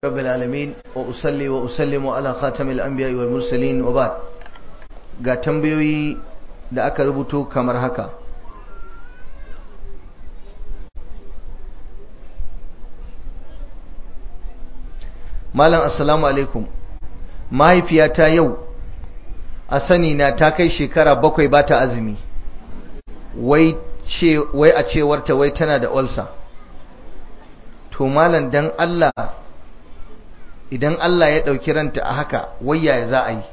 رب العالمين وأصلي وأسلم على خاتم الأنبياء والمرسلين وبعد ga tambayoyi da aka rubuto kamar haka malam assalamu alaikum mahaifiyata yau a sani na ta kai shekara bakwai ba ta azumi wai a cewarta wai tana da olsa to malam dan Allah idan Allah ya ɗauki ranta a haka wayya za a yi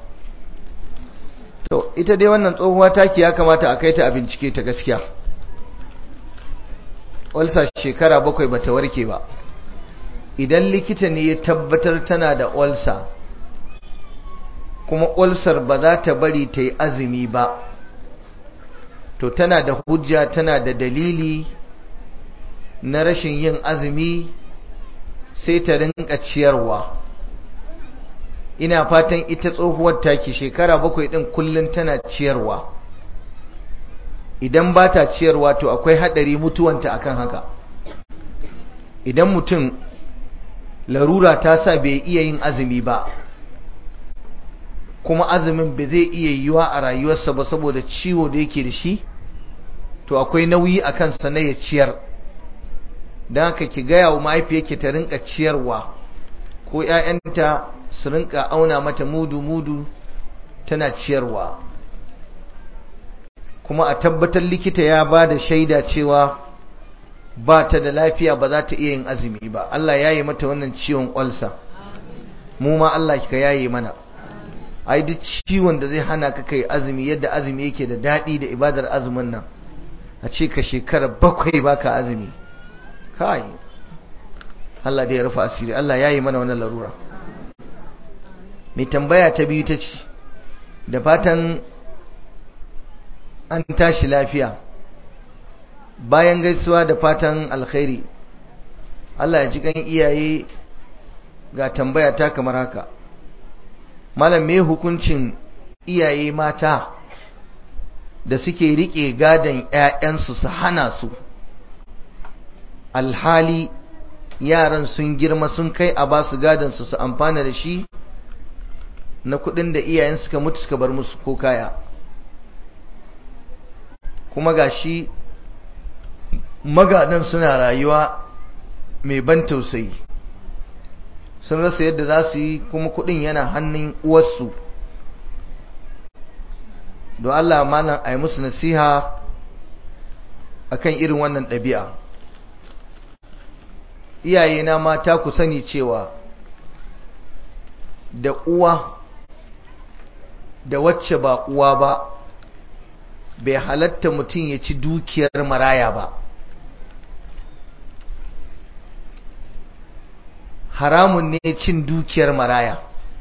to ita dai wannan tsohuwa taki ya kamata a kai ta a bincike ta gaskiya olsa shekara bakwai ba ta warke ba idan likita ne ya tabbatar tana da olsa kuma olsar ba za ta bari ta yi azumi ba to tana da hujja tana da dalili na rashin yin azumi sai ta rinka ciyarwa ina fatan ita tsohuwar taki shekara bakwai din kullun tana ciyarwa idan ba ta ciyarwa to akwai hadari mutuwanta akan haka idan mutum larura ta sa bai iya yin azumi ba kuma azumin bai zai iya yiwa a rayuwarsa ba saboda ciwo da yake da shi to akwai nauyi a kansa na ya ciyar don haka ki gaya wa mahaifiyarki ta rinka ciyarwa ko 'ya'yanta su rinka auna mata mudu-mudu tana ciyarwa kuma a tabbatar likita ya ba da shaida cewa ba ta da lafiya ba za ta iya yin azumi ba Allah ya yi mata wannan ciwon ƙwalsa mu ma Allah ka yaye mana ai duk ciwon da zai hana ka kai azumi yadda azumi yake da daɗi da ibadar azumin nan a ce ka shekara bakwai baka azumi kai Allah da ya rufa asiri Allah ya yi mana wannan larura mai tambaya ta biyu ta ce da fatan an tashi lafiya bayan gaisuwa da fatan alkhairi Allah ya ji kan iyaye ga tambaya ta kamar haka malam me hukuncin iyaye mata da suke rike gadon ƴaƴansu su hana su alhali yaran sun girma sun kai a ba su gadon su su amfana da shi na kudin da iyayen suka mutu suka bar musu ko kaya kuma gashi magadan suna rayuwa mai ban tausayi sun rasa yadda za su yi kuma kudin yana hannun uwarsu don Allah malam a yi musu nasiha akan irin wannan ɗabi'a iyaye na mata ku sani cewa da uwa da wacce ba uwa ba bai halatta mutum ya ci dukiyar maraya ba haramun ne cin dukiyar maraya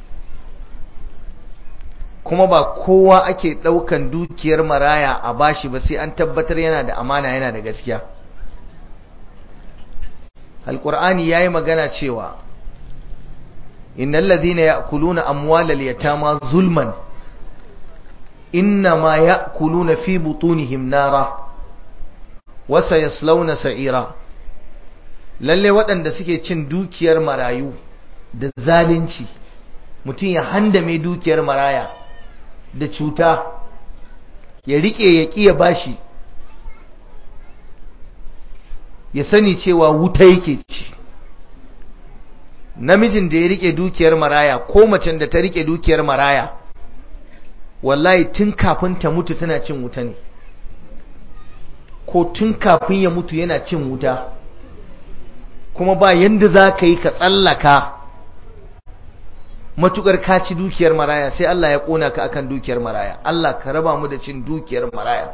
kuma ba kowa ake ɗaukan dukiyar maraya a bashi ba sai an tabbatar yana da amana yana da gaskiya alƙur'ani ya yi magana cewa innal ladhina ya'kuluna amwalal yatama zulman innama ya'kuluna fi butunihim nara wa sayaslawna sa'ira lalle waɗanda suke cin dukiyar marayu da zalunci mutum ya handame dukiyar maraya da cuta ya rike ya ƙiya bashi ya sani cewa wuta yake ci namijin da ya rike dukiyar maraya ko macen da ta rike dukiyar maraya wallahi tun kafin ta mutu tana cin wuta ne ko tun kafin ya mutu yana cin wuta kuma ba yanda za ka yi ka tsallaka matukar ka ci dukiyar maraya sai Allah ya kona ka akan dukiyar maraya Allah ka raba mu da cin dukiyar maraya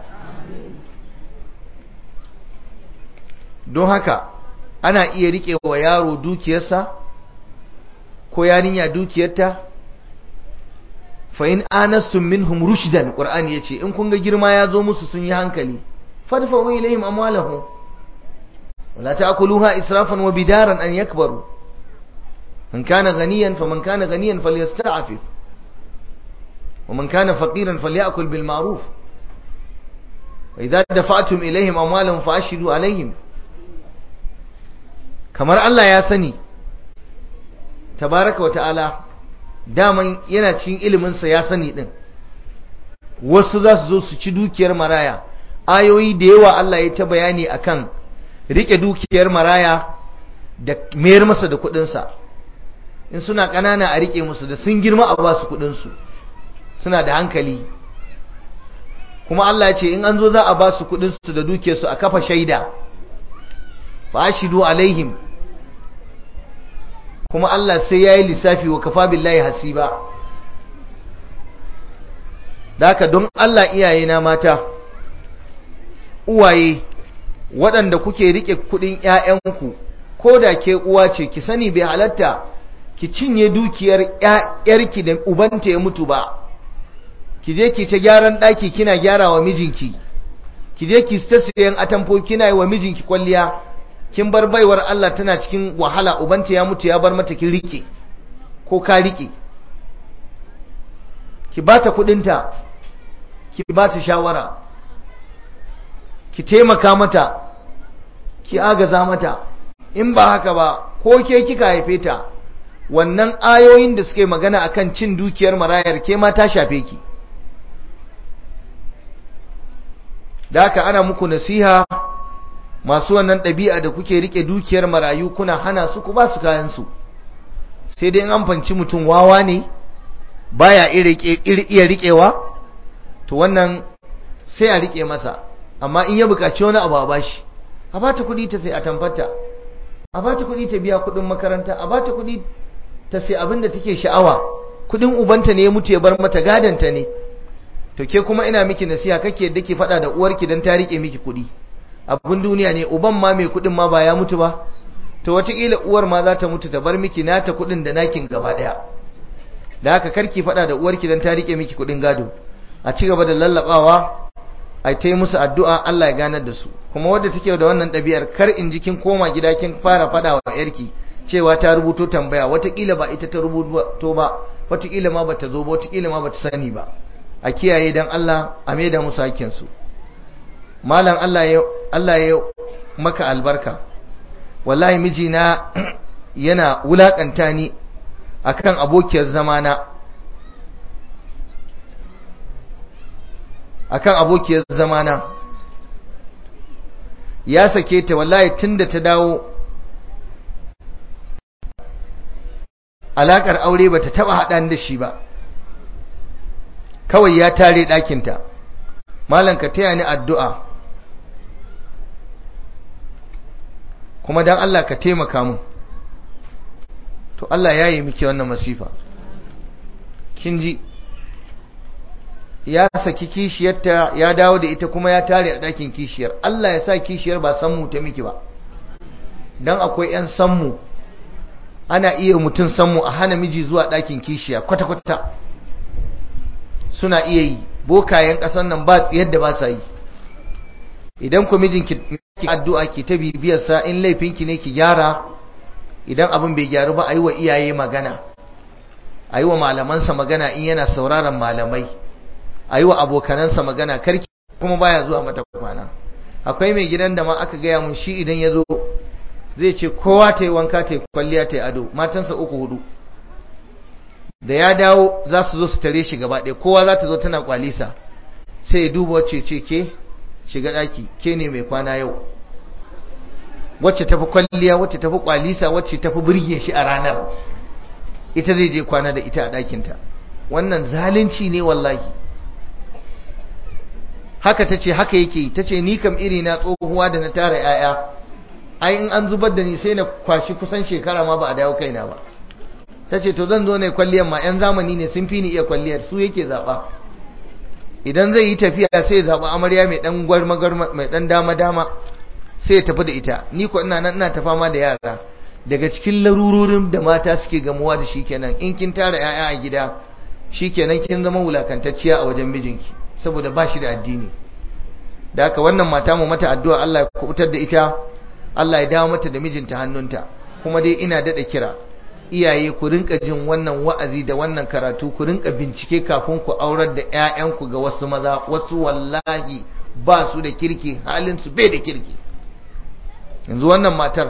don haka ana iya rike wa yaro dukiyarsa ko yarinya dukiyarta fa in anastum minhum rushdan qur'ani yace in kun ga girma ya zo musu sun yi hankali fadfa'u ilayhim amwalahum wala ta'kuluha israfan wa bidaran an yakbaru man kana ghaniyan faman kana ghaniyan falyasta'fif ومن كان فقيرا فليأكل بالمعروف وإذا دفعتم إليهم أموالهم فأشهدوا عليهم kamar Allah ya sani tabaraka wa ta'ala daman yana cikin iliminsa ya sani din wasu za su zo su ci dukiyar maraya ayoyi da yawa Allah ya ta bayani akan rike dukiyar maraya da mayar masa da kudinsa in suna ƙanana a rike musu da sun girma a ba su kudinsu suna da hankali kuma Allah ya ce in an zo za a ba su kudinsu da dukiyarsu a kafa shaida fa ashidu alaihim kuma Allah sai ya yi lissafi wa kafa billahi hasiba da haka don Allah iyaye na mata uwaye waɗanda kuke rike kuɗin ‘ya'yanku ko da ke uwa ce ki sani bai halatta ki cinye dukiyar ‘yarki da ubanta ya mutu ba ki je ki ta gyaran ɗaki kina gyara wa mijinki ki je ki ta siyan atamfo kina yi wa mijinki kwalliya kin bar baiwar Allah tana cikin wahala ubanta ya mutu ya bar mata kin rike ko ka rike ki bata kudinta ki bata shawara ki taimaka mata ki agaza mata in ba haka ba ko ke kika haife ta wannan ayoyin da suke magana akan cin dukiyar marayar ke ma ta shafe ki da haka ana muku nasiha masu wannan ɗabi'a da kuke rike dukiyar marayu kuna hana su ku ba su kayansu sai dai an fanci mutum wawa ne baya iya riƙewa to wannan sai a riƙe masa amma in ya buƙaci wani abu a bashi a bata kuɗi ta sai a tamfata a bata kuɗi ta biya kuɗin makaranta a bata kuɗi ta sai abin da take sha'awa kuɗin ubanta ne ya mutu ya bar mata gadanta ne to ke kuma ina miki nasiha kake yadda ke faɗa da uwarki don ta riƙe miki kuɗi abin duniya ne uban ma mai kuɗin ma ba ya mutu ba to wataƙila uwar ma za ta mutu ta bar miki nata kuɗin da nakin gaba ɗaya da haka karki faɗa da uwarki don ta riƙe miki kuɗin gado a ci gaba da lallaɓawa a ta yi musu addu'a Allah ya ganar da su kuma wadda take da wannan ɗabi'ar kar in ji kin koma gida kin fara faɗa wa yarki cewa ta rubuto tambaya wataƙila ba ita ta rubuto ba wataƙila ma bata zo ba wataƙila ma bata sani ba a kiyaye dan Allah a maida musu hakkinsu malam Allah ya Allah ya maka albarka wallahi mijina yana wulakanta ni akan abokiyar zamana akan abokiyar zamana ya sake ta wallahi tunda ta dawo alakar aure bata taba haɗa da shi ba kawai ya tare ɗakinta malam ka taya ni addu'a kuma dan Allah ka taimaka mu to Allah ya yi miki wannan masifa kin ji ya saki kishiyarta ya dawo da ita kuma ya tare a ɗakin kishiyar Allah ya sa kishiyar ba sammu ta miki ba dan akwai 'yan sammu ana iya mutum sammu a hana miji zuwa ɗakin kishiya kwata-kwata suna iya yi bokayen ƙasar nan ba yadda ba sa yi idan ku mijinki ki addu'a ki ta bibiyar sa in laifinki ne ki gyara idan abin bai gyaru ba ayi wa iyaye magana ayi wa malamansa magana in yana sauraron malamai ayi wa abokanansa magana karki kuma baya zuwa mata kwana akwai mai gidan da ma aka gaya mun shi idan ya zo zai ce kowa ta yi wanka ta yi kwalliya ta yi ado matansa uku hudu da ya dawo za su zo su tare shi gaba ɗaya kowa za ta zo tana kwalisa sai ya duba wacce ce ke shiga ɗaki ke ne mai kwana yau wacce tafi kwalliya wacce tafi kwalisa wacce tafi burge shi a ranar ita zai je kwana da ita a ɗakinta wannan zalunci ne wallahi haka ta ce haka yake ta ce ni kam iri na tsohuwa da na tara 'ya'ya ai in an zubar da ni sai na kwashi kusan shekara ma ba a dawo kaina ba ta ce to zan zo ne kwalliyar ma 'yan zamani ne sun fi ni iya kwalliyar su yake zaɓa idan zai yi tafiya sai zaɓa amarya mai ɗan gwarma mai ɗan dama-dama sai ya tafi da ita ni ko ina nan ina ta fama da yara daga cikin larurorin da mata suke gamuwa da shi kenan in kin tara 'ya'ya a gida shi kenan kin zama wulakantacciya a wajen mijinki saboda ba shi da addini da haka wannan mata mu mata addu'a Allah ya kubutar da ita Allah ya dawo mata da mijinta hannunta kuma dai ina daɗa kira iyaye ku rinka jin wannan wa'azi da wannan karatu ku rinka bincike kafin ku aurar da ƴaƴanku ga wasu maza wasu wallahi ba su da kirki halin su bai da kirki yanzu wannan matar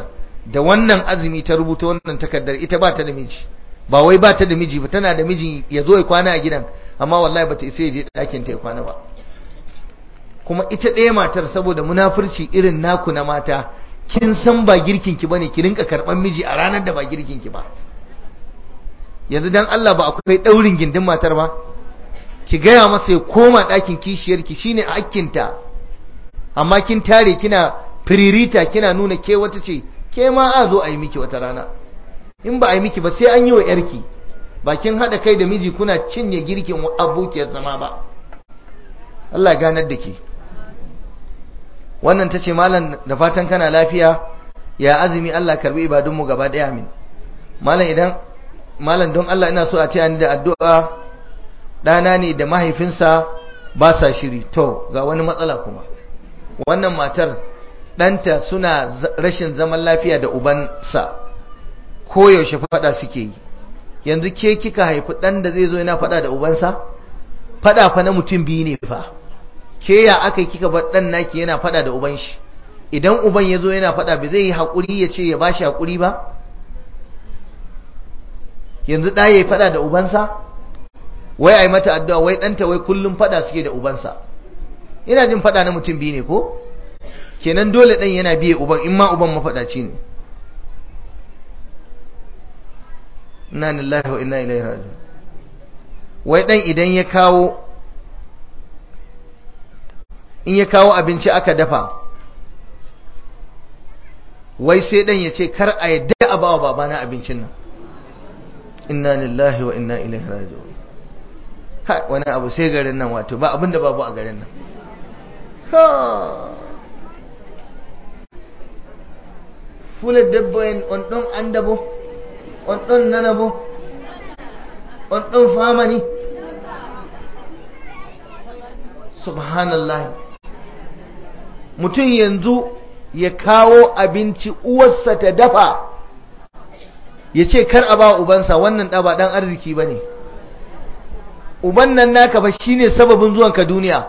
da wannan azumi ta rubuta wannan takardar ita ba ta da miji ba wai ba ta da miji ba tana da miji ya zo ya kwana a gidan amma wallahi bata isa ya je ɗakin ta ya kwana ba kuma ita ɗaya matar saboda munafurci irin naku na mata kin san ba girkin ki bane ki rinka karban miji a ranar da ba girkin ki ba yanzu dan Allah ba akwai daurin gindin matar ba ki gaya masa ya koma ɗakin kishiyar ki shine hakkinta amma kin tare kina firirita kina nuna ke wata ce ke ma a zo a yi miki wata rana in ba a yi miki ba sai an yi wa yarki ba kin haɗa kai da miji kuna cinye girkin abokiyar zama ba Allah ya ganar da ke wannan ta ce malam da fatan kana lafiya ya azumi Allah karbi ibadunmu gaba ɗaya min malam idan malam don Allah ina so a taya ni da addu'a ɗana ne da mahaifinsa ba sa shiri to ga wani matsala kuma wannan matar ɗanta suna rashin zaman lafiya da ubansa koyaushe faɗa suke yi yanzu ke kika haifi ɗan da zai zo yana faɗa da ubansa faɗa fa na mutum biyu ne fa ke ya aka yi kika bar ɗan naki yana faɗa da uban shi idan uban ya zo yana faɗa ba zai yi haƙuri ya ce ya ba shi haƙuri ba yanzu ɗa ya yi faɗa da ubansa wai a yi mata addu'a wai ɗanta wai kullum faɗa suke da ubansa ina jin faɗa na mutum biyu ne ko kenan dole ɗan yana biye uban in ma uban mafaɗaci ne inna lillahi wa inna ilaihi raji'un wai ɗan idan ya kawo in ya kawo abinci aka dafa wai sai ɗan ya ce kar a yadda a bawa babana abincin nan inna lillahi wa inna ilaihi raji'un ha wani abu sai garin nan wato ba abinda babu a garin nan fula debbo en on ɗon anda bo on ɗon nana bo on ɗon famani subhanallah mutum yanzu ya kawo abinci uwarsa ta dafa ya ce kar a ba ubansa wannan ɗaba ɗan arziki ba ne uban nan naka ba shine sababin zuwanka duniya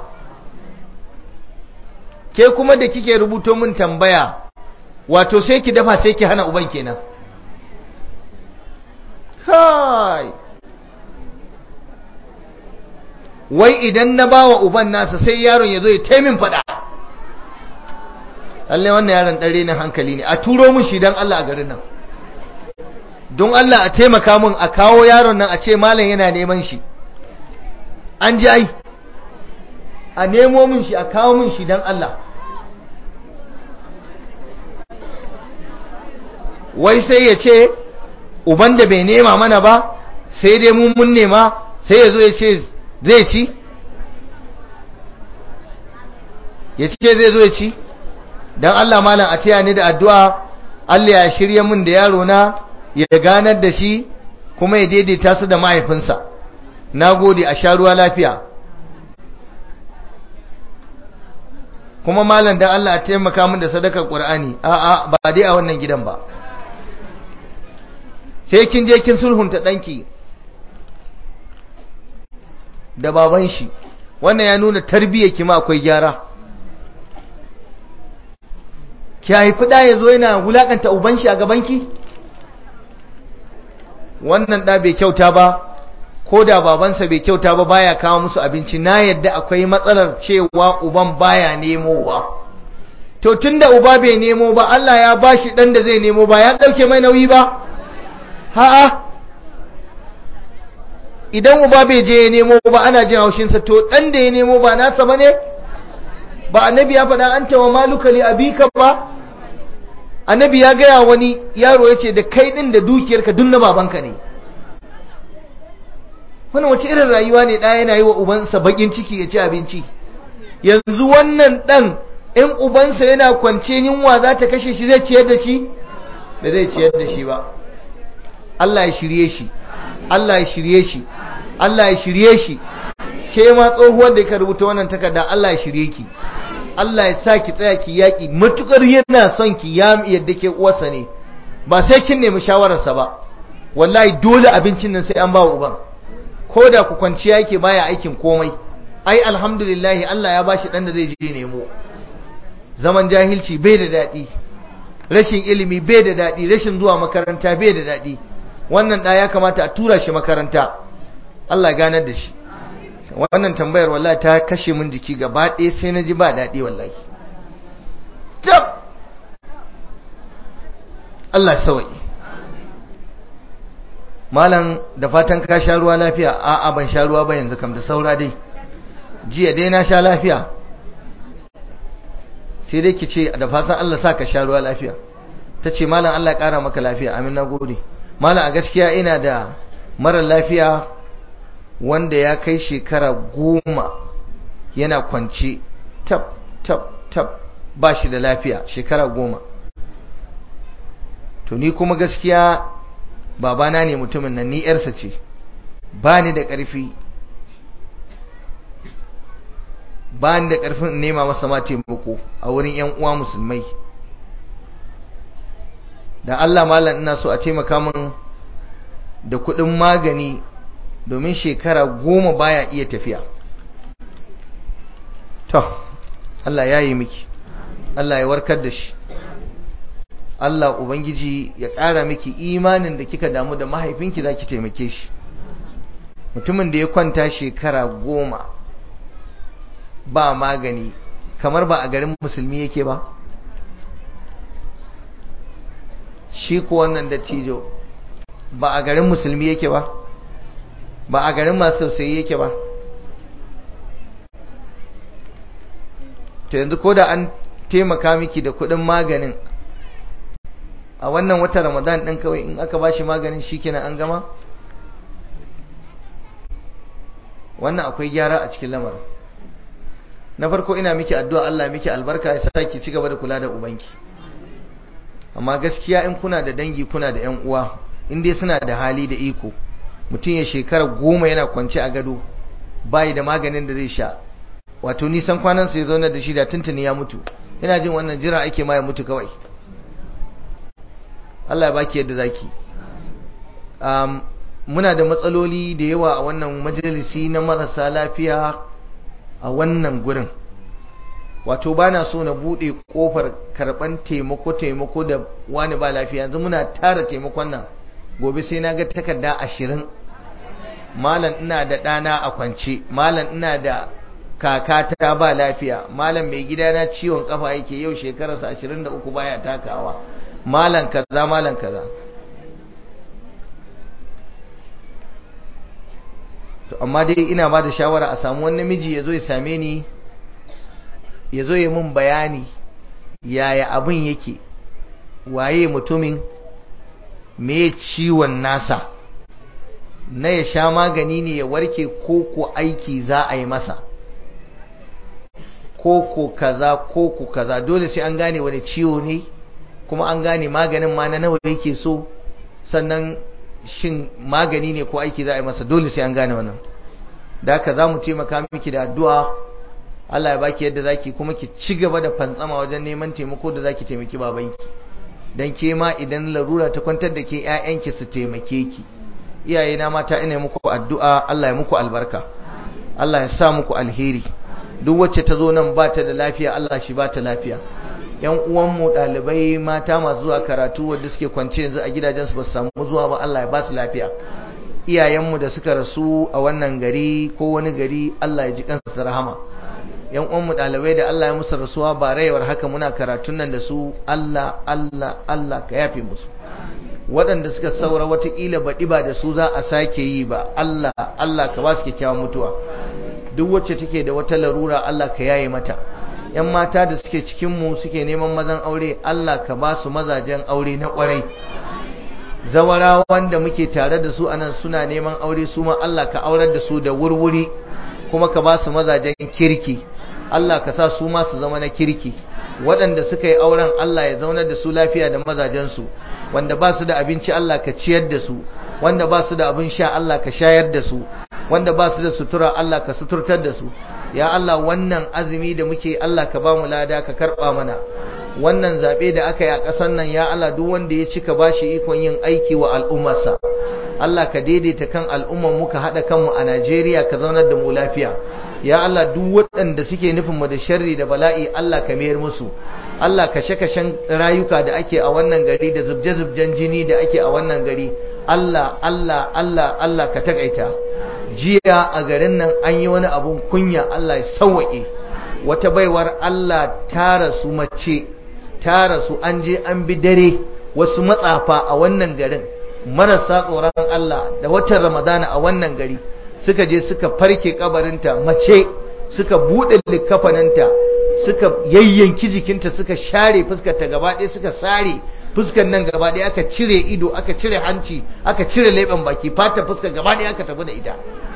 ke kuma da kike rubuto min tambaya wato sai ki dafa sai ki hana uban kenan hai wai idan na bawa uban nasa sai yaron ya zo ya taimin fada Allah wannan yaron ɗare na hankali ne a turo mun shi don Allah a garin nan don Allah a taimaka mun a kawo yaron nan a ce malam yana neman shi an ji ai a nemo mun shi a kawo mun shi don Allah wai sai ya ce uban da bai nema mana ba sai dai mun mun nema sai ya zo ya ce zai ci ya ce zai zo ya ci don Allah malam a taya ni da addu'a Allah ya shirya mun da yaro na ya ganar da shi kuma ya daidaita su da mahaifinsa na gode a sha ruwa lafiya kuma malam don Allah a taimaka min da sadakar ƙur'ani a'a ba dai a wannan gidan ba sai kin je kin sulhunta ɗanki da baban shi wannan ya nuna tarbiyyar ki ma akwai gyara ki haifi ɗa ya zo yana wulaƙanta uban shi a gabanki wannan ɗa bai kyauta ba ko da babansa bai kyauta ba baya kawo musu abinci na yadda akwai matsalar cewa uban baya nemowa to tunda uba bai nemo ba Allah ya bashi ɗan da zai nemo ba ya ɗauke mai nauyi ba ha'a idan uba bai je ya nemo ba ana jin haushinsa to dan da ya nemo ba nasa ba ne ba annabi ya faɗa an tawa maluka li abika ba annabi ya gaya wani yaro ya ce da kai ɗin da dukiyarka duk na babanka ne wannan wace irin rayuwa ne ɗaya yana yi wa ubansa baƙin ciki ya ci abinci yanzu wannan ɗan in ubansa yana kwance yunwa za ta kashe shi zai ciyar da shi da zai ciyar da shi ba Allah ya shirye shi Allah ya shirye shi Allah ya shirye shi ke ma tsohuwar da ka rubuta wannan takarda Allah ya shirye ki Allah ya sa ki tsaya ki yaki matukar yana son ki ya yadda ke uwarsa ne ba sai kin nemi shawararsa ba wallahi dole abincin nan sai an ba uban ko da ku kwanciya yake baya aikin komai ai alhamdulillah Allah ya bashi dan da zai je nemo zaman jahilci bai da daɗi rashin ilimi bai da daɗi rashin zuwa makaranta bai da daɗi wannan ɗa ya kamata a tura shi makaranta Allah ganar da shi wannan tambayar wallahi ta kashe min jiki gaba ɗaya sai na ji ba daɗi wallahi tab Allah sawa'i malam da fatan ka sha ruwa lafiya a'a ban sha ruwa ba yanzu kam da saura dai jiya dai na sha lafiya sai dai ki ce da fatan Allah sa ka sha ruwa lafiya ta ce malam Allah ya ƙara maka lafiya amin na gode malam a gaskiya ina da mara lafiya wanda ya kai shekara goma yana kwance tab tab tab ba shi da lafiya shekara goma to ni kuma gaskiya babana ne mutumin nan ni yarsa ce ba ni da ƙarfi ba ni da ƙarfin nema masa ma taimako a wurin 'yan uwa musulmai da Allah malam ina so a taimaka min da kuɗin magani domin shekara goma baya iya tafiya to Allah ya yi miki Allah ya warkar da shi Allah Ubangiji ya ƙara miki imanin da kika damu da mahaifinki za ki taimake shi mutumin da ya kwanta shekara goma ba magani kamar ba a garin musulmi yake ba shi ko wannan dattijo ba a garin musulmi yake ba ba a garin masu tausayi yake ba to yanzu ko da an taimaka miki da kuɗin maganin a wannan watan ramadan ɗin kawai in aka ba shi maganin shi kenan an gama wannan akwai gyara a cikin lamarin na farko ina miki addu'a Allah miki albarka ya sa ki ci gaba da kula da ubanki amma gaskiya in kuna da dangi kuna da ƴan uwa in dai suna da hali da iko mutum ya shekara goma yana kwance a gado bayi da maganin da zai sha wato nisan kwanan sa ya zauna da shi da tuntuni ya mutu ina jin wannan jira ake ma ya mutu kawai Allah ya baki yadda zaki um, muna da matsaloli da yawa a wannan majalisi na marasa lafiya a wannan gurin wato ba na so na buɗe ƙofar karɓan taimako-taimako da wani ba lafiya yanzu muna tara taimakon nan gobe sai na ga takarda ashirin malam ina da ɗana a kwance malam ina da kakata ba lafiya malam mai gidana ciwon kafa yake yau shekararsa ashirin da uku baya takawa malam kaza malam kaza to amma dai ina ba da shawara a samu wani namiji ya zo ya same ni ya zo ya mun bayani yaya abin yake waye mutumin me ciwon nasa na ya sha magani ne ya warke ko ko aiki za a yi masa ko ko kaza ko ko kaza dole sai an gane wani ciwo ne kuma an gane maganin ma na nawa yake so sannan shin magani ne ko aiki za a yi masa dole sai an gane wannan da haka za mu taimaka miki da addu'a Allah ya baki yadda zaki kuma ki ci gaba da fantsama wajen neman taimako da zaki taimaki babanki dan ke ma idan larura ta kwantar da ke ƴaƴanki su taimake ki iyaye na mata ina muku addu'a Allah ya muku albarka Allah ya sa muku alheri duk wacce ta zo nan ba ta da lafiya Allah shi ba ta lafiya yan uwanmu ɗalibai mata masu zuwa karatu wanda suke kwance yanzu a gidajensu ba su samu zuwa ba Allah ya ba su lafiya iyayenmu da suka rasu a wannan gari ko wani gari Allah ya ji kansu da rahama yan uwanmu ɗalibai da Allah ya musu rasuwa ba rayuwar haka muna karatun nan da su Allah Allah Allah ka yafe musu waɗanda suka saura watakila baɗi ba da su za a sake yi ba Allah Allah ka ba su kyakkyawan mutuwa duk wacce take da wata larura Allah ka yaye mata yan mata da suke cikinmu suke neman mazan aure Allah ka ba su mazajen aure na kwarai zawara wanda muke tare da su anan suna neman aure su ma Allah ka aurar da su da wurwuri kuma ka ba su mazajen kirki Allah ka sa su ma su zama na kirki waɗanda suka yi auren Allah ya zaunar da su lafiya da mazajensu wanda ba su da abinci Allah ka ciyar da su wanda ba su da abin sha Allah ka shayar da su wanda ba su da sutura Allah ka suturtar da su ya Allah wannan azumi da muke Allah ka ba mu lada ka karba mana wannan zabe da aka yi a ƙasar nan ya Allah duk wanda ya cika bashi ikon yin aiki wa al'ummarsa Allah ka daidaita kan al'ummar mu ka hada kanmu a Najeriya ka zaunar da mu lafiya ya Allah duk waɗanda suke nufin mu da sharri da bala'i Allah ka mayar musu Allah kashe-kashen rayuka da ake a wannan gari da zubje-zubjen jini da ake a wannan gari Allah Allah Allah Allah ka takaita jiya a garin nan an yi wani abun kunya Allah ya sauwaƙe wata baiwar Allah ta rasu mace ta rasu an je an bi dare wasu matsafa a wannan garin marasa tsoron Allah da watan Ramadana a wannan gari suka je suka farke kabarinta mace suka buɗe likafaninta suka yayyanki jikinta suka share fuskarta gaba ɗaya suka sare fuskar nan gaba ɗaya aka cire ido aka cire hanci aka cire leɓen baki fata fuskar gaba ɗaya aka tafi da ita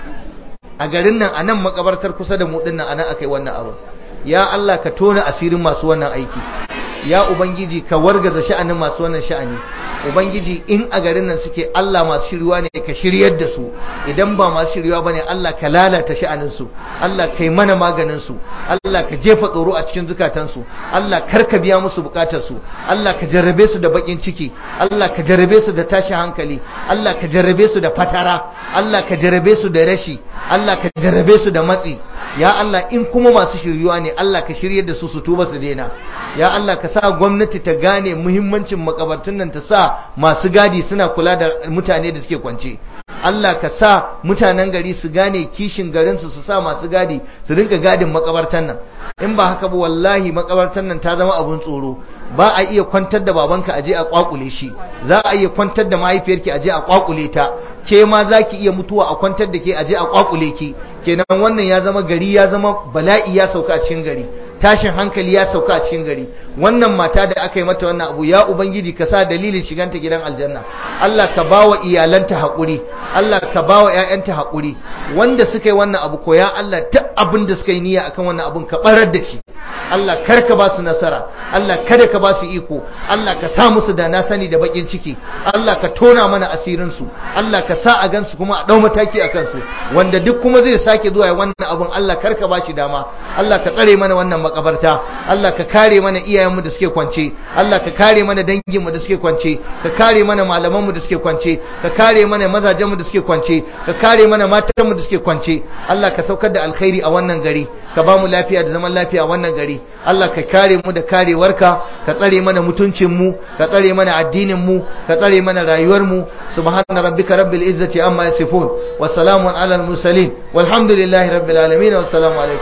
a garin nan a nan makabartar kusa da mu ɗin nan a nan aka yi wannan abu ya Allah ka tona asirin masu wannan aiki ya ubangiji ka wargaza sha'anin masu wannan sha'ani ubangiji in a garin nan suke Allah masu shiriwa ne ka shiryar da su idan ba masu shiriwa bane Allah ka lalata sha'anin su Allah kai mana maganin su Allah ka jefa tsoro a cikin zukatan su Allah kar ka biya musu bukatar su Allah ka jarrabe su da bakin ciki Allah ka jarrabe su da tashin hankali Allah ka jarrabe su da fatara Allah ka jarrabe su da rashi Allah ka jarrabe su da matsi ya Allah in kuma masu shiryuwa ne Allah ka shiryar da su su tuba su daina ya Allah ka sa gwamnati ta gane muhimmancin makabartun nan ta sa masu gadi suna kula da mutane da suke kwance Allah ka sa mutanen gari su gane kishin garin su su sa masu gadi su rinka gadin makabartan nan in ba haka ba wallahi makabartan nan ta zama abun tsoro ba a iya kwantar da babanka aje a kwakule shi za a iya kwantar da mahaifiyarki aje a kwakule ta ke ma za ki iya mutuwa a kwantar da ke aje a kwakule ki kenan wannan ya zama gari ya zama bala'i ya sauka a cikin gari tashin hankali ya sauka a cikin gari wannan mata da aka yi mata wannan abu ya ubangiji ka sa dalilin shiganta gidan aljanna Allah ka bawa iyalanta haƙuri Allah ka bawa ƴaƴanta haƙuri wanda suka yi wannan abu ko ya Allah duk abin da suka yi niyya akan wannan abun ka barar da shi Allah kar ka ba su nasara Allah kada ka ba su iko Allah ka sa musu da na sani da bakin ciki Allah ka tona mana asirin su Allah ka sa a gansu kuma a dau mataki a kansu wanda duk kuma zai sake zuwa ya wannan abun Allah kar ka ba shi dama Allah ka tsare mana wannan makabarta Allah ka kare mana iyayenmu da suke kwance Allah ka kare mana danginmu da suke kwance ka kare mana malamanmu da suke kwance ka kare mana mazajenmu da suke kwance ka kare mana matanmu da suke kwance Allah ka saukar da alkhairi a wannan gari ka ba mu lafiya da zaman lafiya a wannan gari Allah ka kare mu da karewarka ka tsare mana mutuncin mu ka tsare mana addinin mu ka tsare mana rayuwar mu subhana rabbika rabbil izzati amma yasifun wa salamun alal mursalin walhamdulillahi rabbil alamin wa assalamu alaikum